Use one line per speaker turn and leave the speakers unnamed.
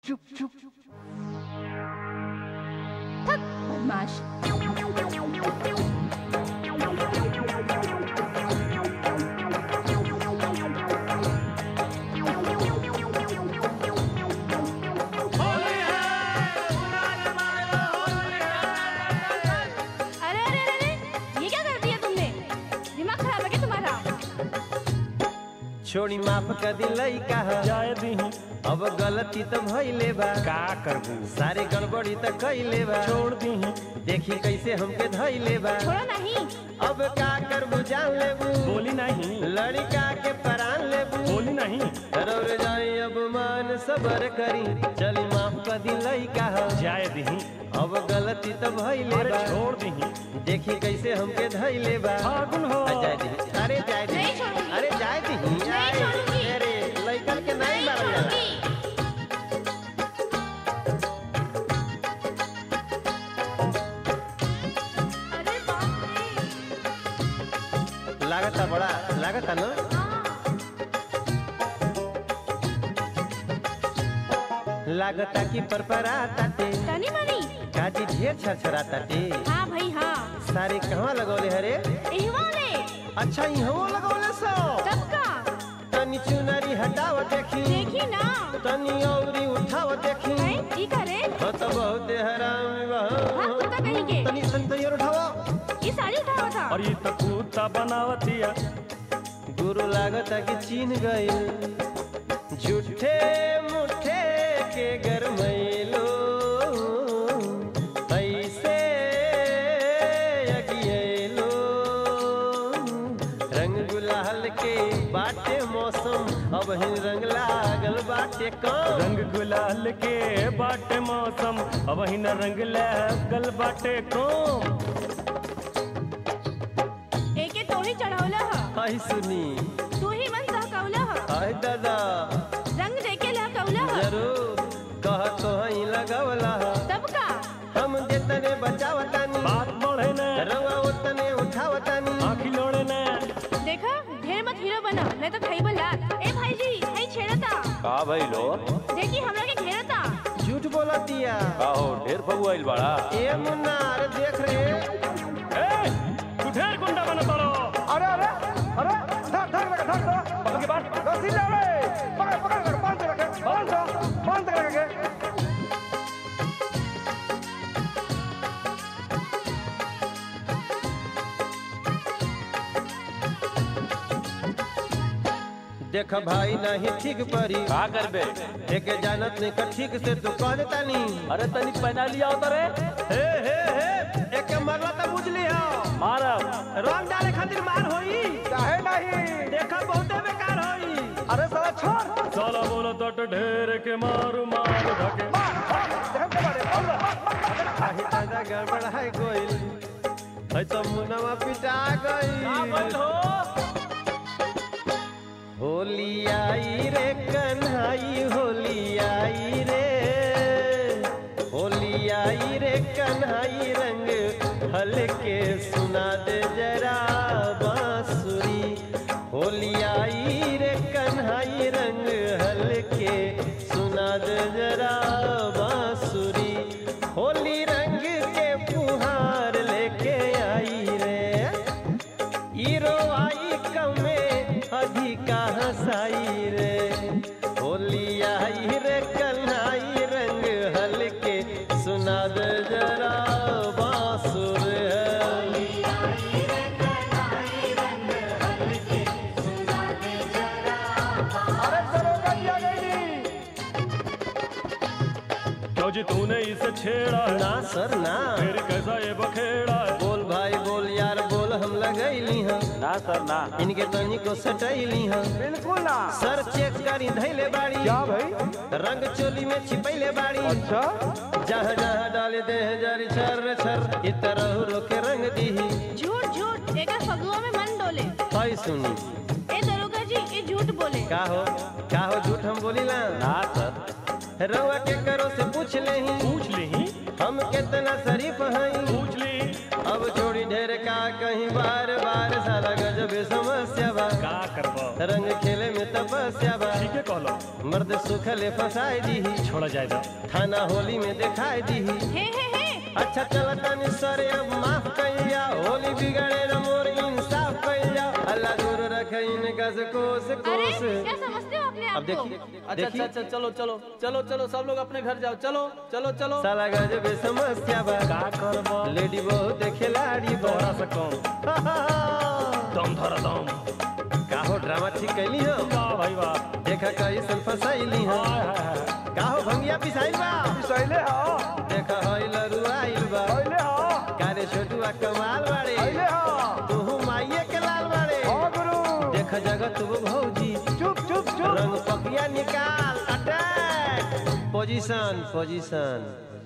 चुप चुप
थक बदमाश अरे अरे अरे अरे ये क्या कर दिया तुमने दिमाग खराब है क्या तुम्हारा
छोड़ी माफ कर दी लइका ह
जाए दीही
अब गलती तो भइले बा
का करबू
सारे गड़बड़ी तो कइले बा
छोड़ दीही
देखी कैसे हमके धइले बा
छोड़ो नहीं
अब का करबू जान लेबू
बोली नहीं
लड़का के परान लेबू
बोली नहीं
रौर जाई अब मान सबर करी चली माफ कर दी लइका ह
जाए दीही
अब गलती तो भइले
अरे
बा
छोड़ दीही
देखी कैसे हमके धइले बा
फागुन हो
आ, जाए दी अरे जाए दी
नहीं छोड़ूंगी।
अरे जाए दी
नहीं छोड़ूंगी।
अरे लइकन के नहीं
नहीं
मारल जाला
छोड़ूंगी अरे बाप रे
लागता बड़ा लागता ना लागता कि परपरा ताटे
तनी मनी
काजी ढेर छरछरा ताटे
हाँ भाई हाँ
सारे कहवा लगौले हरे
इहवा ने
अच्छा इहो लगौले सो
कब का
तनी चुनरी हटाव देखी
देखी ना
तनी औरी उठाव देखी
हैं ई करे
हो तो बहुत हराम बा
हाँ कुत्ता कहीं के
तनी तनी तनी और उठाव
ये साड़ी उठावा था
और ये तो कुत्ता बनावतिया
गुरु लागता कि चीन गइल झूठे मुठे के गरमैलो ऐसे अगियलो रंग गुलाल के बाटे मौसम अब ही रंग लागल बाटे कम
रंग गुलाल के बाटे मौसम अब ही न रंग लगल बाटे कोम
एके तो ही चढ़ावला ह
आई सुनी
तू ही मन सहकावला ह
आई दादा
रंग देके लहकावला ह
जरूर कह तो ही लगवला
तब का
हम देतने बचावतानी
बात बढ़े न
रवा उतने उठावतानी
आखी लोड़े न
देखा ढेर मत हीरो बना नहीं तो खाई बला ए भाई जी हई छेड़ता
का भाई लो
देखी हमरा के घेरता
झूठ बोला दिया
का हो ढेर फगु आइल बाड़ा
ए मुन्ना अरे देख रे
ए तू ढेर गुंडा बना पड़ो
अरे अरे अरे धर धर रखे धर धर
पकड़ के बात
रस्सी ले रे पकड़ पकड़ कर बांध के रखे बांध दो बांध के रखे
देख भाई नहीं ठीक परी
का करबे
एक जानत नहीं कर ठीक से तू कह देता नी
अरे तनी पहना लिया होता रे
हे हे हे एक मरला तो बुझली हो
मारब
रंग डाले खातिर मार होई
काहे नहीं
देखा बहुते बेकार होई
अरे साला छोड़
साला बोलो तो ढेर के मारू मार धके
मार मार देख के मारे बोल
आही दादा गड़बड़ है गोइल है तो मुनवा पिटा गई होली आई रे कन्हाई होली आई रे होली आई रे कन्हाई रंग हल्के सुना दे जरा बांसुरी होली आई रे कन्हाई रंग हल्के सुना दे जरा बांसुरी होली रंग के फुहार लेके आई रे हीरो आई कमे अधिका हंसाई रे होली आई रे कन्हाई रंग हल्के सुना दे जरा बांसुर है
अरे चलो गई आ गई
क्यों जी तूने इसे छेड़ा है
ना सर ना
फिर कैसा ये बखेड़ा है
बोल भाई बोल यार बोल हम लगैली हम
ना सर ना
इनके तनी को सटैली हम
बिल्कुल ना
सर चेक करी धैले बाड़ी
क्या भाई
रंग चोली में छिपैले बाड़ी
अच्छा
जहाँ जहाँ डाले दे जारी छर छर इ तरह रोके रंग दीही
झूठ झूठ एका फगुआ में मन डोले
हाय सुनी
ए दरोगा जी ये झूठ बोले
का हो का हो झूठ हम बोली ना
ना सर
रउआ के करो से पूछ लेही
पूछ ली
हम कितना शरीफ हई
पूछ ली
अब छोड़ी ढेर का कहीं बार बार साला गजब समस्या बा
का करबो
रंग खेले में तपस्या बा
ठीक है कहलो
मर्द सुखले फसाई दी
छोड़ा जाए दा
थाना होली में दिखाई दी
हे हे हे
अच्छा चलता निस्सर अब माफ कइया होली बिगड़े न मोर इंसाफ कइया अल्लाह दूर रखे इनका से कोस
अरे
कोस
क्या समझते हो अपने
अब
आप को
देखिए
अच्छा अच्छा
देखिए
अच्छा चलो चलो चलो चलो सब लोग अपने घर जाओ चलो चलो चलो
साला गजब समस्या बा
का करबो
लेडी बहुत खिलाड़ी बा
तोहरा से कम दम धर दम
का हो ड्रामा ठीक कैली हो
का भाई बा
देखा कैसन फसाइली हो
हाय हाय हाय
का हो भंगिया पिसाइल बा
सैले हा
देखा हई लरुआइल बा
सैले हा
कारे छोटुआ कमाल बाड़े
सैले हा
तू माइये के लाल बाड़े
हाँ गुरु
देख जगत वो भौजी
चुप चुप चुप
रंग पकिया निकाल अटैक पोजीशन पोजीशन